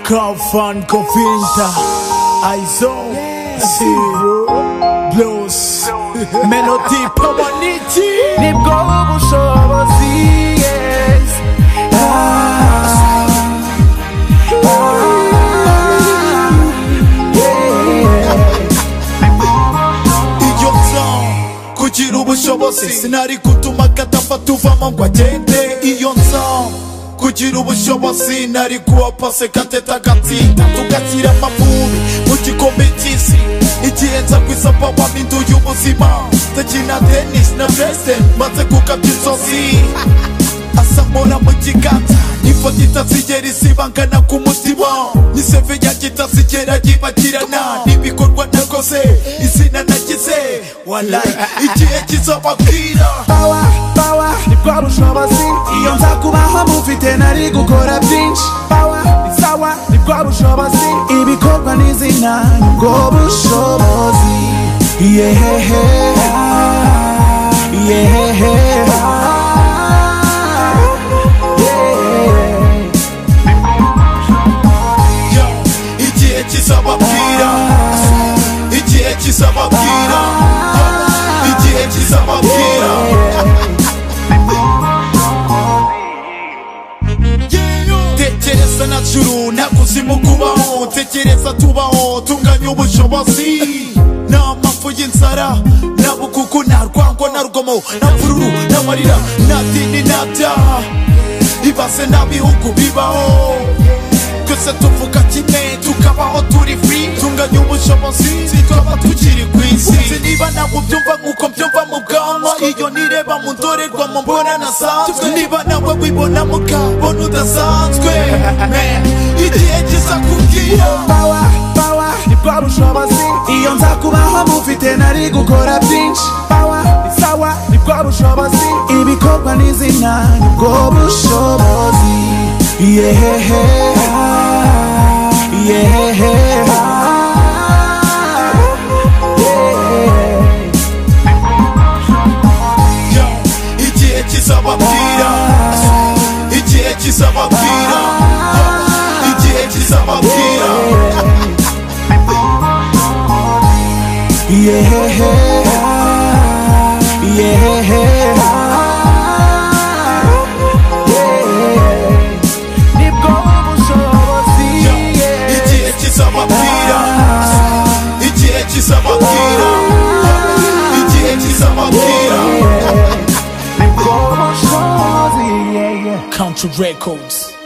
Kafan Kofinta Aizo Zero Blows Melody Pomaniti Nibwo ubushobozi yes Ah, ah, yeah. Iryo nza kugira ubushobozi sinari gutuma gadapfa tuvamo ngo agende iyo nza kugira ubushobozi nari kuwa pase gateta gatsinda tugashyira amavubi mu gikombe cy'isi igihe nza ku isapa wampinduye ubuzima ndakina tenisi na president maze kugabya inzozi asamura mu kiganza ifoto itazigera isibangana ku mutima n'iseve yanjye itazigera yibagirana n'ibikorwa nakoze izina nagize walayi igihe kizababwira bawa bawa nibwo bushobozi iyo nza kubaho mufite nari gukora byinshi bawa ni sawa nibwo bushobozi ibikorwa n'izina nibwo bushobozi yehehe yehehe yo igihe kizababwira igihe kizababwira yo igihe kizababwira tekereza na juru nta kuzimu kubaho tekereza tubaho tunganya ubushobozi nta mpamvu y'inzara nta bukuku nta rwango nta rugomo nta mvururu nta marira nta dini nta byaha ibase nta bihugu bibaho twese tuvuga kimwe tukabaho turi free tunganya ubushobozi tukaba tukiri ku isi Uzi niba ntabwo byumva nk'uko byumva mu bwanwa iyo nireba mu ndorerwamo mbona nasanzwe niba nawe wibona mu kabona udasanzwe Man, igihe kiza kubwira bawa bawa nibwo bushobozi iyo nza kubaho mufite nari gukora byinshi bawa ni sawa nibwo bushobozi ibikorwa n'izina nibwo bushobozi yehehe ah, yehehe ah, yeah. Yo, igihe kizababwira igihe kizababwira Yo, igihe kizababwira yehehe ah, yehehe ah, yeah. nibwo bushobozi Yo, yeah. igihe kizababwira igihe kizababwira Yo, igihe kizababwira Nibwo bushobozi yeah, yeah. Country Records.